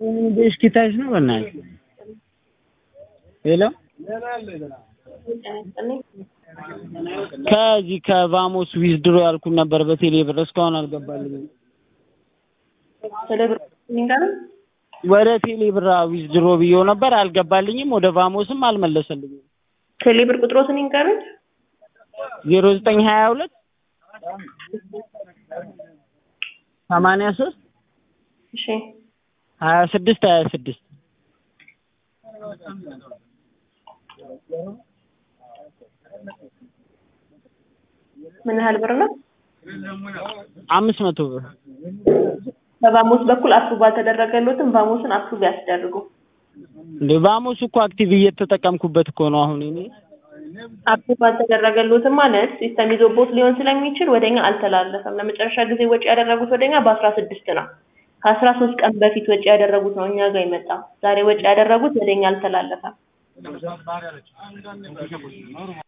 እስኪ ታይሽ ነው በእናትሽ ሄሎ ከዚህ ከቫሞስ ዊዝድሮ ያልኩት ነበር በቴሌ ብር እስካሁን አልገባልኝም። ቴሌ ብር ይንገረን። ወደ ቴሌ ብር ዊዝድሮ ብዬው ነበር አልገባልኝም። ወደ ቫሞስም አልመለሰልኝም። ቴሌ ብር ቁጥሮትን ይንገረን። ዜሮ ዘጠኝ ሀያ ሁለት ሰማንያ ሶስት እሺ ሀያ ስድስት ሀያ ስድስት ምን ያህል ብር ነው? አምስት መቶ ብር በቫሞስ በኩል አፕሩቭ አልተደረገሎትም። ቫሞስን አፕሩቭ ያስደርጉ። እንደ ቫሞስ እኮ አክቲቭ እየተጠቀምኩበት እኮ ነው አሁን እኔ አፕሩቭ አልተደረገሎትም ማለት ሲስተም ይዞቦት ሊሆን ስለሚችል ወደኛ አልተላለፈም። ለመጨረሻ ጊዜ ወጪ ያደረጉት ወደኛ በአስራ ስድስት ነው። ከአስራ ሶስት ቀን በፊት ወጪ ያደረጉት ነው እኛ ጋር የመጣው። ዛሬ ወጪ ያደረጉት ወደኛ አልተላለፈም።